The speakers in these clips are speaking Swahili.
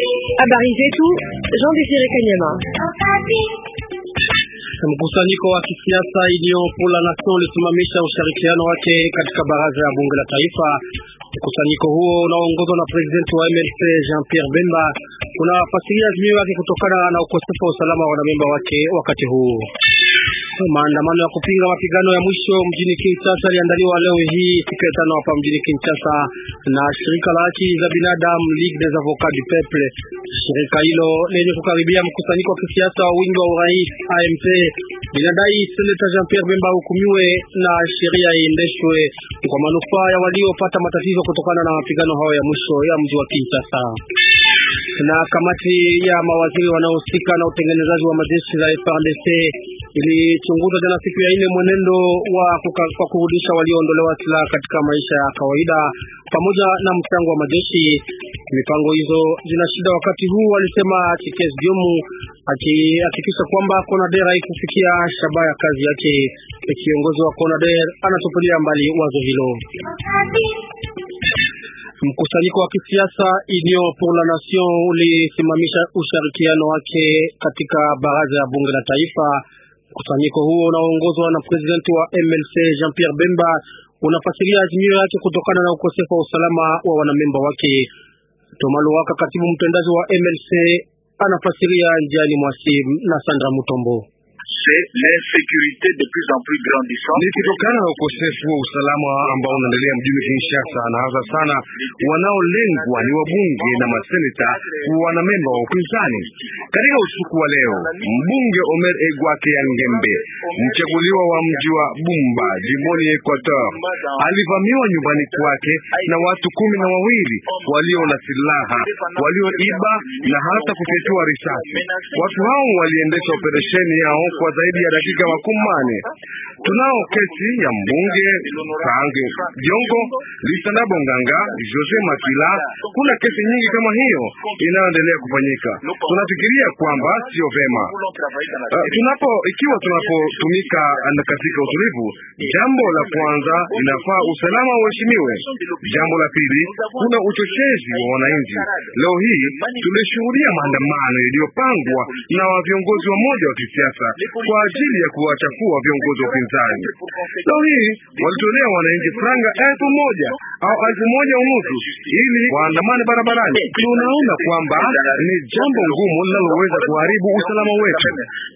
Habari zetu Jean Desire Kanyama. Mkusanyiko wa kisiasa iliyopo la Nation ulisimamisha ushirikiano wake katika baraza ya bunge la taifa. Mkusanyiko huo unaoongozwa na presidenti wa MLC Jean Pierre Bemba unafasiria azimio yake kutokana na ukosefu wa usalama wa wanamemba wake wakati huu. Maandamano ya kupinga mapigano ya mwisho mjini Kinshasa yaliandaliwa leo hii siku ya tano hapa mjini Kinshasa na shirika la haki za binadamu Ligue des Avocats du Peuple. Shirika hilo lenye kukaribia mkusanyiko wa kisiasa wa wingi wa urais AMP linadai seneta Jean Pierre Bemba hukumiwe na sheria iendeshwe kwa manufaa ya waliopata matatizo kutokana na mapigano hayo ya mwisho ya mji wa Kinshasa na kamati ya mawaziri wanaohusika na utengenezaji wa majeshi za FARDC ilichunguza jana siku ya nne mwenendo wa kwa kurudisha walioondolewa silaha katika maisha ya kawaida pamoja na mchango wa majeshi. Mipango hizo zina shida wakati huu, alisema Chikes Diomu, akihakikisha kwamba CONADER haikufikia shabaha ya kazi yake. Kiongozi wa CONADER anatupilia mbali wazo hilo. Mkusanyiko wa kisiasa Union pour la Nation ulisimamisha ushirikiano wake katika baraza ya bunge la taifa. Mkusanyiko huo unaoongozwa na presidenti wa MLC Jean Pierre Bemba unafasiria azimio yake kutokana na ukosefu wa usalama wa wanamemba wake. Tomalo Waka, katibu mtendaji wa MLC, anafasiria njiani mwasimu na Sandra Mutombo. Ni kutokana na ukosefu wa usalama ambao unaendelea mjini Kinshasa, na hasa sana wanaolengwa ni wabunge na maseneta wanamemba wa upinzani. Katika usiku wa leo, mbunge Omer Egwake ya Ngembe, mchaguliwa wa mji wa Bumba jimboni Equateur, alivamiwa nyumbani kwake na watu kumi na wawili walio na silaha walioiba na hata kufyatua risasi. Watu hao waliendesha operesheni yao kwa zaidi ya dakika makumi mane. Tunao kesi ya mbunge Kange Jongo, Lisanda Bonganga, Jose Makila. Kuna kesi nyingi kama hiyo inayoendelea kufanyika. Tunafikiria kwamba sio vema uh, tunapo ikiwa tunapotumika katika utulivu, jambo la kwanza linafaa usalama uheshimiwe. Jambo la pili, kuna uchochezi wa wananchi. Leo hii tulishuhudia maandamano yaliyopangwa na viongozi wa moja wa kisiasa kwa ajili ya kuwachafua viongozi wa upinzani. Leo hii walitolea wananchi franga elfu moja au elfu moja unusu ili waandamane barabarani. Tunaona kwamba ni jambo ngumu linaloweza kuharibu usalama wetu.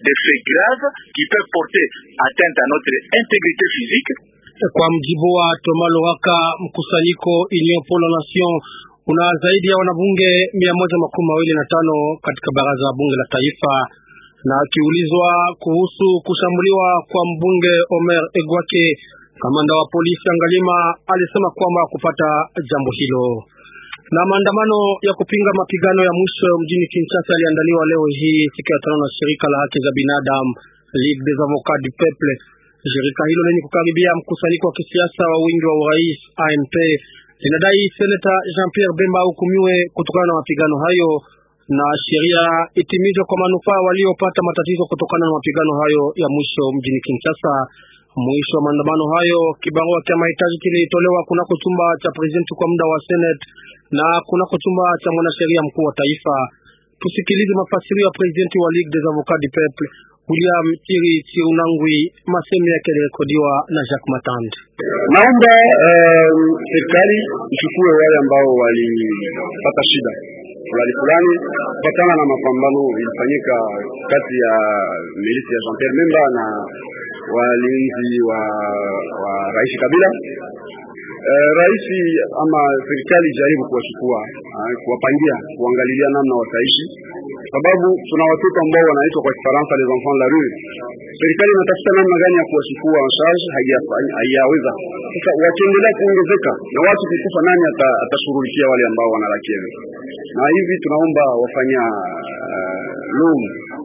Kwa mjibu wa Tomalo Waka, mkusanyiko Union pour la Nation una zaidi ya wanabunge mia moja makumi mawili na tano katika baraza la bunge la taifa na akiulizwa kuhusu kushambuliwa kwa mbunge Omer Egwake, kamanda wa polisi Angalima alisema kwamba kupata jambo hilo. Na maandamano ya kupinga mapigano ya mwisho mjini Kinshasa yaliandaliwa leo hii siku ya tano na shirika la haki za binadamu Ligue des Avocats du Peuple. Shirika hilo lenye kukaribia mkusanyiko wa kisiasa wa wingi wa urais AMP linadai seneta Jean Pierre Bemba hukumiwe kutokana na mapigano hayo na sheria itimizwe kwa manufaa waliopata matatizo kutokana na mapigano hayo ya mwisho mjini Kinshasa. Mwisho wa maandamano hayo, kibarua cha mahitaji kilitolewa kunako chumba cha presidenti kwa muda wa Senate na kunako chumba cha mwanasheria mkuu wa taifa. Tusikilize mafasirio ya presidenti wa Ligue des Avocats du Peuple William Chiri Chiunangwi, masemi yake yalirekodiwa na Jacques Matand. Naomba serikali um, ichukue wale ambao walipata shida fulani fulani kufatana na mapambano ilifanyika kati ya milisi ya Jean Pierre Bemba na walinzi wa, wa Rais Kabila. Uh, rais ama serikali jaribu kuwachukua uh, kuwapangia kuangalilia namna wataishi, sababu tuna watoto ambao wanaitwa kwa Kifaransa les enfants de la rue. Serikali inatafuta namna gani ya kuwachukua en charge, haijaweza. Sasa wakiendelea kuongezeka na watu kukufa, nani atashughulikia wale ambao wanalakia? Na hivi tunaomba wafanya uh, loan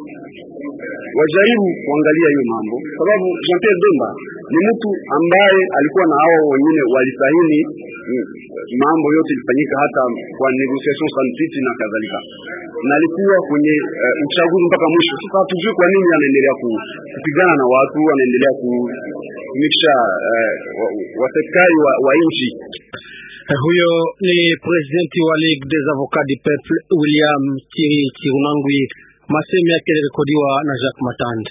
wajaribu kuangalia hiyo mambo, sababu Jean Pierre Bemba ni mtu ambaye alikuwa na hao wengine walisahini mambo yote ilifanyika hata kwa negotiation sans na kadhalika, na alikuwa kwenye uh, uchaguzi mpaka mwisho. Sasa hatujui kwa nini anaendelea kupigana na watu, anaendelea kutumikisha uh, waserikali wa, wa nchi Huyo ni presidenti wa Ligue des Avocats du Peuple William Chiri Chirunangwi. Masemi yake yalirekodiwa na Jacques Matand.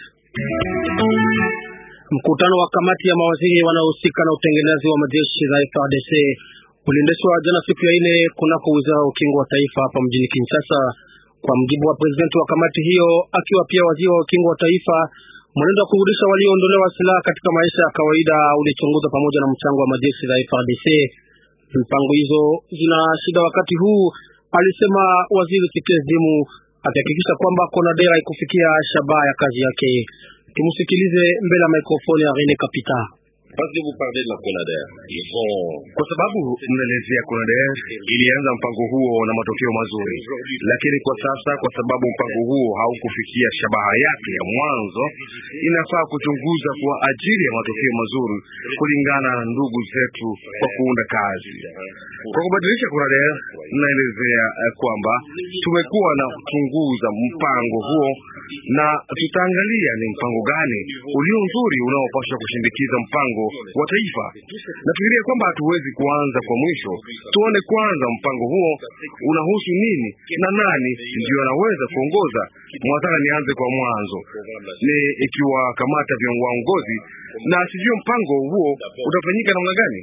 Mkutano wa kamati ya mawaziri wanaohusika na utengenezaji wa majeshi za FARDC uliendeshwa jana siku ya ine kunako wizara ya ukingo wa taifa hapa mjini Kinshasa. Kwa mjibu wa presidenti wa kamati hiyo, akiwa pia waziri wa ukingo wa taifa, mwenendo wa kurudisha walioondolewa silaha katika maisha ya kawaida ulichunguzwa pamoja na mchango wa majeshi za FARDC. Mpango hizo zina shida wakati huu, alisema waziri Chikezimu, akihakikisha kwamba Konadera ikufikia shabaha ya kazi yake. Tumusikilize mbele ya mikrofoni ya Rene Kapita. Kwa sababu mnaelezea Konader ilianza mpango huo na matokeo mazuri, lakini kwa sasa, kwa sababu mpango huo haukufikia shabaha yake ya mwanzo, inafaa kuchunguza kwa ajili ya matokeo mazuri kulingana na ndugu zetu kwa kuunda kazi. Kwa kubadilisha Konader, mnaelezea kwamba tumekuwa na kuchunguza mpango huo na tutaangalia ni mpango gani ulio nzuri unaopaswa kushindikiza mpango wa taifa. Nafikiria kwamba hatuwezi kuanza kwa mwisho, tuone kwanza mpango huo unahusu nini na nani ndio anaweza kuongoza. Mwataka nianze kwa mwanzo, ni ikiwa kamata vya waongozi na sijui mpango huo utafanyika namna gani.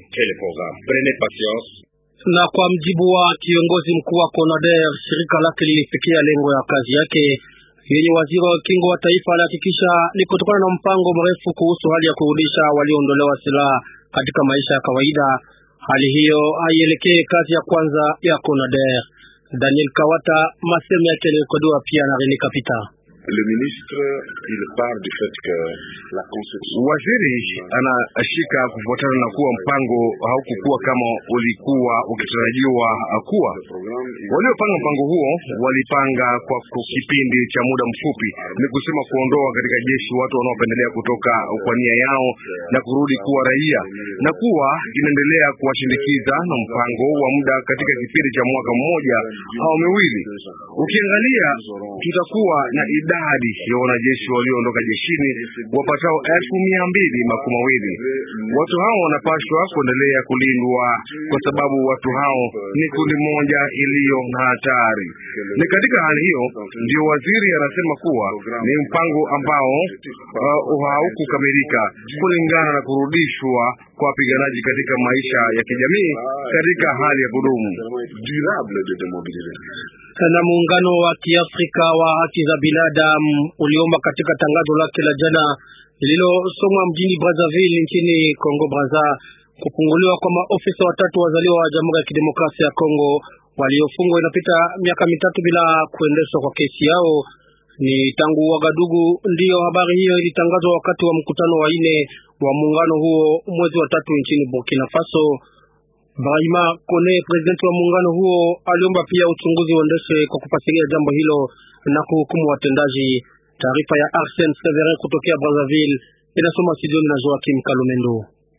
Na kwa mjibu wa kiongozi mkuu wa CONADER, shirika lake lilifikia lengo ya kazi yake yenye waziri wa ukingo wa taifa alihakikisha ni kutokana na mpango mrefu kuhusu hali ya kurudisha walioondolewa silaha katika maisha ya kawaida. Hali hiyo haielekee kazi ya kwanza ya CONADER. Daniel Kawata, masemo yake yalirekodiwa pia na Rene Kapita. Le ministre il part du fait que la conception Waziri anashika kufuatana na kuwa mpango haukukuwa kama ulikuwa ukitarajiwa kuwa. Waliopanga mpango huo walipanga kwa kipindi cha muda mfupi, ni kusema kuondoa katika jeshi watu wanaopendelea kutoka kwa nia yao na kurudi kuwa raia, na kuwa inaendelea kuwashindikiza na mpango wa muda katika kipindi cha mwaka mmoja au miwili. Ukiangalia, tutakuwa na idadi ya wanajeshi walioondoka jeshini wapatao elfu mia mbili makumi mawili. Watu hao wanapaswa kuendelea kulindwa kwa sababu watu hao ni kundi moja iliyo na hatari. Ni katika hali hiyo ndio waziri anasema kuwa ni mpango ambao uh, haukukamilika kulingana na kurudishwa kwa wapiganaji katika maisha ya kijamii katika hali ya kudumu durable de démobiliser. na muungano wa Kiafrika wa haki za binadamu uliomba katika tangazo lake la jana lililosomwa mjini Brazzaville nchini Kongo Brazza kufunguliwa kwa maofisa watatu wazaliwa wa Jamhuri ya Kidemokrasia ya Kongo waliofungwa inapita miaka mitatu bila kuendeshwa kwa kesi yao. Ni tangu Wagadugu ndiyo habari hiyo ilitangazwa wakati wa mkutano wa ine wa muungano huo mwezi wa tatu nchini Burkina Faso. Brahima Kone, presidenti wa muungano huo, aliomba pia uchunguzi uendeshe kwa kufasiria jambo hilo na kuhukumu watendaji. Taarifa ya Arsene Severin kutokea Brazzaville inasoma studioni na Joakim Kalumendo.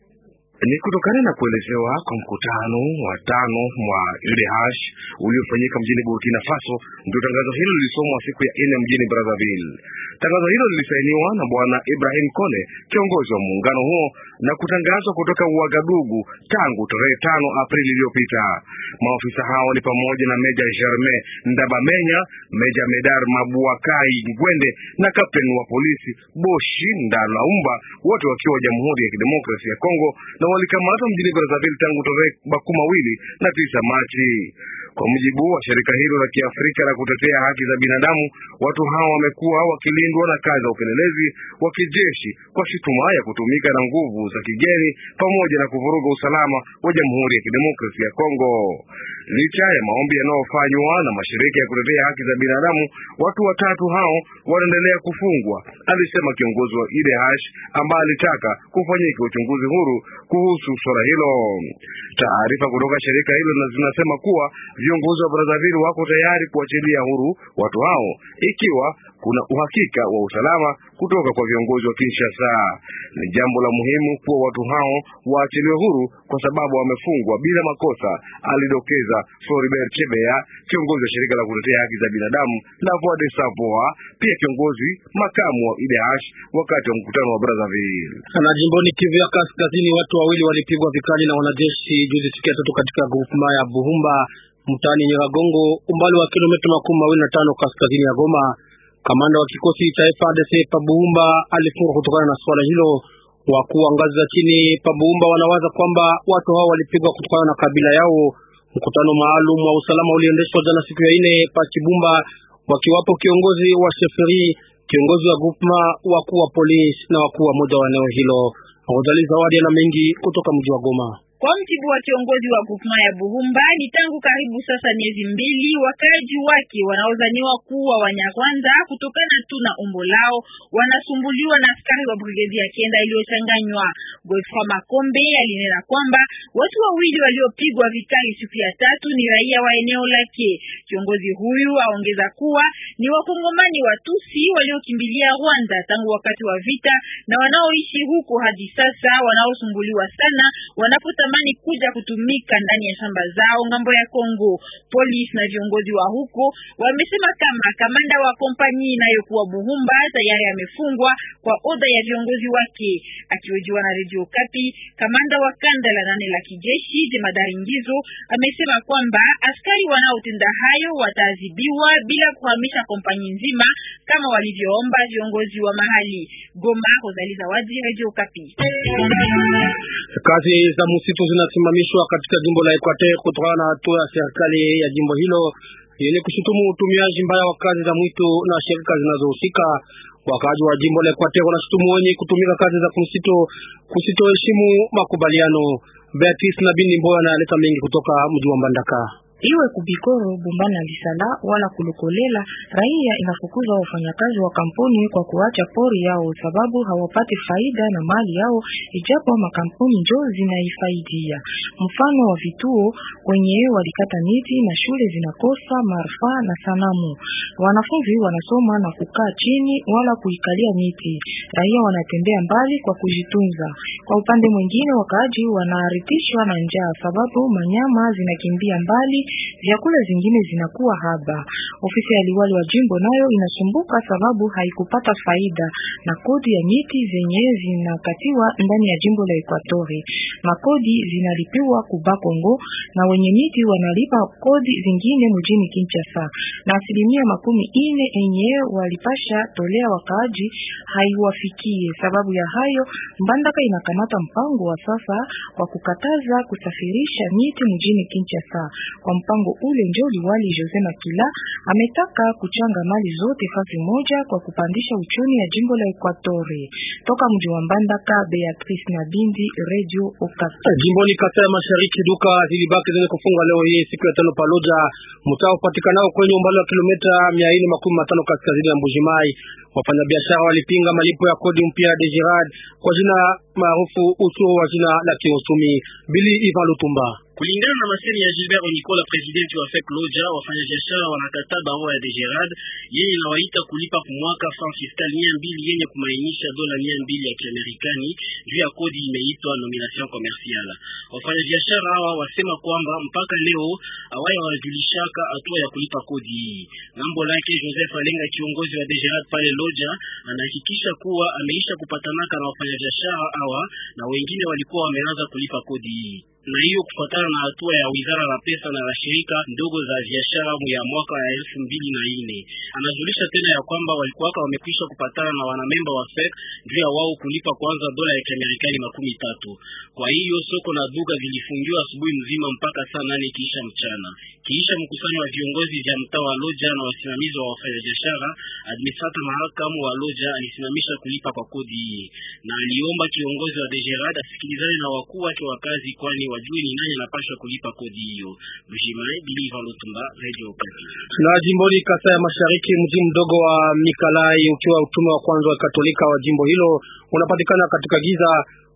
Ni kutokana na kuelezewa kwa mkutano wa tano wa UDH uliofanyika mjini Burkina Faso, ndio tangazo hilo lilisomwa siku ya nne mjini Brazzaville. Tangazo hilo lilisainiwa na bwana Ibrahim Kone, kiongozi wa muungano huo, na kutangazwa kutoka Uagadugu tangu tarehe tano Aprili iliyopita. Maofisa hao ni pamoja na Meja Germain Ndabamenya, Meja Medar Mabuakai Ngwende na kapteni wa polisi Boshi Ndalaumba, wote wakiwa Jamhuri ya Kidemokrasia ya Kongo na walikamatwa mjini Brazzaville tangu tarehe makumi mawili na tisa Machi. Kwa mujibu wa shirika hilo la Kiafrika la kutetea haki za binadamu, watu hao wamekuwa wakilindwa na kazi za upelelezi wa kijeshi kwa shutuma ya kutumika na nguvu za kigeni pamoja na kuvuruga usalama wa Jamhuri ya Kidemokrasia ya Kongo. Licha ya maombi yanayofanywa na mashirika ya kutetea haki za binadamu, watu watatu hao wanaendelea kufungwa, alisema kiongozi wa IDH ambaye alitaka kufanyika uchunguzi huru kuhusu swala hilo. Taarifa kutoka shirika hilo zinasema kuwa viongozi wa Brazzaville wako tayari kuachilia huru watu hao ikiwa kuna uhakika wa usalama kutoka kwa viongozi wa Kinshasa. Ni jambo la muhimu kuwa watu hao waachiliwe huru kwa sababu wamefungwa bila makosa, alidokeza Floribert Chebeya, kiongozi wa shirika la kutetea haki za binadamu la Voix des Sans Voix, pia kiongozi makamu wa IDH wakati wa mkutano wa Brazzaville. Na jimboni Kivu ya Kaskazini, watu wawili walipigwa vikali na wanajeshi juzi siku ya tatu katika grupema ya Buhumba mtaani Nyiragongo, umbali wa kilomita makumi mawili na tano kaskazini ya Goma. Kamanda wa kikosi cha FARDC Pabuhumba alifungwa kutokana na swala hilo. Wakuu wa ngazi za chini Pabuhumba wanawaza kwamba watu hao walipigwa kutokana na kabila yao. Mkutano maalum wa usalama uliendeshwa jana siku ya ine pa Kibumba, wakiwapo kiongozi wa sheferi, kiongozi wa grupema, wakuu wa polisi na wakuu wa moja wa eneo hilo. Rodali Zawadi ana mengi kutoka mji wa Goma. Kwa mjibu wa kiongozi wa grupema ya Buhumba, ni tangu karibu sasa miezi mbili wakaaji wake wanaozaniwa kuwa Wanyarwanda kutokana tu na umbo lao wanasumbuliwa na askari wa brigedi ya kenda iliyochanganywa. Godfrey Makombe alinena kwamba watu wawili waliopigwa vikali siku ya tatu ni raia wa eneo lake. Kiongozi huyu aongeza kuwa ni wakongomani Watusi waliokimbilia Rwanda tangu wakati wa vita na wanaoishi huko hadi sasa, wanaosumbuliwa sana wanapotamani kuja kutumika ndani ya shamba zao ngambo ya Kongo. Polisi na viongozi wa huko wamesema kama kamanda wa kompanyi inayokuwa Buhumba tayari amefungwa kwa oda ya viongozi wake. Akihojiwa na Radio Kapi, kamanda wa kanda la nane la kijeshi jemadari Ngizo amesema kwamba askari wanaotenda hayo wataadhibiwa bila kuhamisha kompanyi nzima kama walivyoomba viongozi wa mahali. Goma, Rosalie Zawadi, Radio Kapi. Kazi za msitu zinasimamishwa katika jimbo la Equateur kutokana na hatua ya serikali ya jimbo hilo yenye kushutumu utumiaji mbaya wa kazi za mwitu na shirika zinazohusika. Wakaaji wa jimbo la Equateur wanashutumu wenye kutumika kazi za msitu kusitoheshimu makubaliano. Beatrice na Bindi Mboya analeta mengi kutoka mji wa Mbandaka. Iwe kubikoro bumbana lisala wala kulukolela, raia inafukuza wafanyakazi wa kampuni kwa kuacha pori yao, sababu hawapati faida na mali yao, ijapo makampuni njo zinaifaidia. Mfano wa vituo kwenye walikata miti na shule zinakosa marfa na sanamu. Wanafunzi wanasoma na kukaa chini wala kuikalia miti. Raia wanatembea mbali kwa kujitunza. Kwa upande mwingine, wakaaji wanaharitishwa na njaa, sababu manyama zinakimbia mbali vyakula zingine zinakuwa haba. Ofisi ya liwali wa jimbo nayo inasumbuka sababu haikupata faida na kodi ya miti zenye zinakatiwa ndani ya jimbo la Ekwatori. Makodi zinalipiwa kuba Kongo na wenye miti wanalipa kodi zingine mjini Kinshasa, na asilimia makumi ine enye walipasha tolea wakaaji haiwafikie. Sababu ya hayo, Mbandaka inakamata mpango wa sasa kwa kukataza kusafirisha miti mjini Kinshasa. Kwa mpango ule ndio liwali Jose Makila ametaka kuchanga mali zote fasi moja kwa kupandisha uchumi ya jimbo la Ekwatori. Toka mji wa Mbandaka, Beatrice na Bindi, Radio Okapi. Jimboni Kasai ya Mashariki, duka zilibaki zenye kufunga leo hii siku ya tano Paloja, mtaa upatikanao kwenye umbali wa kilomita mia nne makumi matano kaskazini ya Mbujimai. Wafanyabiashara walipinga malipo ya kodi mpya ya Dejirad kwa jina maarufu ushuru wa jina la kiuchumi. Bili Ivan Lutumba Kulingana na masemi ya Gilbert Onikola, presidenti wa FEC Loja, wafanyabiashara wanakataa barua ya Degerad yenye inawaita kulipa kumwaka franc fiscal mia mbili yenye kumainisha dola mia mbili ya Kiamerikani juu ya kodi imeitwa nomination commerciale. Wafanyabiashara hawa wasema kwamba mpaka leo awaya wanajulishaka hatua ya kulipa kodi hii. Ngambo lake Joseph Alenga, kiongozi wa Degerad pale Loja, anahakikisha kuwa ameisha kupatanaka na wafanyabiashara hawa na wengine walikuwa wameanza kulipa kodi hii na hiyo kufuatana na hatua ya wizara la pesa na la shirika ndogo za biashara ya mwaka ya elfu mbili na nne. Anajulisha tena ya kwamba walikuwaka wamekwisha kupatana na wanamemba wa FEC juu ya wao kulipa kwanza dola ya Kiamerikani makumi tatu. Kwa hiyo soko na duka vilifungiwa asubuhi mzima mpaka saa nane kiisha mchana. Kiisha mkusanyo wa viongozi vya mtaa wa Loja na wasimamizi wa wafanyabiashara, administrator mahakamu wa Loja alisimamisha kulipa kwa kodi hii na aliomba kiongozi wa Degerad asikilizane na wakuu wake wa kazi, kwani wajue ni nani anapaswa kulipa kodi hiyo. Mjimai Biliva Lutumba, Radio Okapi. Na jimboni Kasai ya Mashariki, mji mdogo wa Mikalai ukiwa utume wa kwanza wa Katolika wa jimbo hilo unapatikana katika giza.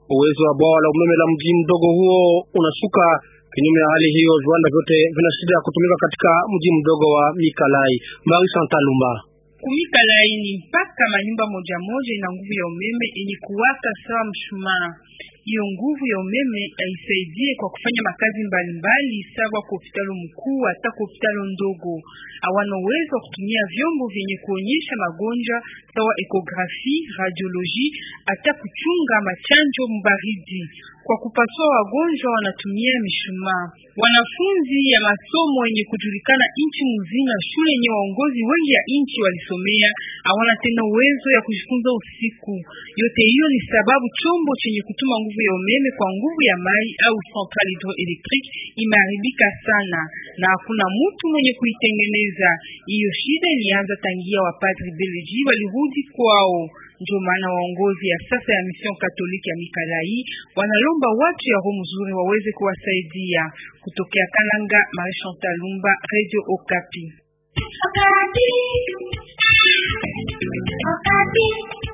Uwezo wa bwawa la umeme la mji mdogo huo unashuka. Kinyume ya hali hiyo, viwanda vyote vina shida ya kutumika katika mji mdogo wa Mikalai. Marie Chantal Lumba Kumikalai ni mpaka manyumba moja moja ina nguvu ya umeme yenye kuwaka sawa mshumaa. Hiyo nguvu ya umeme haisaidie kwa kufanya makazi mbalimbali sawa kwa hospitali mkuu hata kwa hospitali ndogo. Hawana uwezo wa kutumia vyombo vyenye kuonyesha magonjwa sawa ekografi, radioloji hata kuchunga machanjo mbaridi. Kwa kupasua wagonjwa wanatumia mishumaa. Wanafunzi ya masomo yenye kujulikana nchi mzima, shule yenye waongozi wengi ya nchi walisomea, hawana tena uwezo ya kujifunza usiku. Yote hiyo ni sababu chombo chenye kutuma nguvu ya umeme kwa nguvu ya mai au centrale hydroelectrique imeharibika sana na hakuna mtu mwenye kuitengeneza. Hiyo shida ilianza tangia wapadri Belgi walirudi kwao. Ndio maana waongozi ya sasa ya mission katoliki ya Mikalai wanalomba watu ya roho mzuri waweze kuwasaidia. Kutokea Kananga, Marie Chantal Lumba, Radio Okapi. Okapi. Okapi.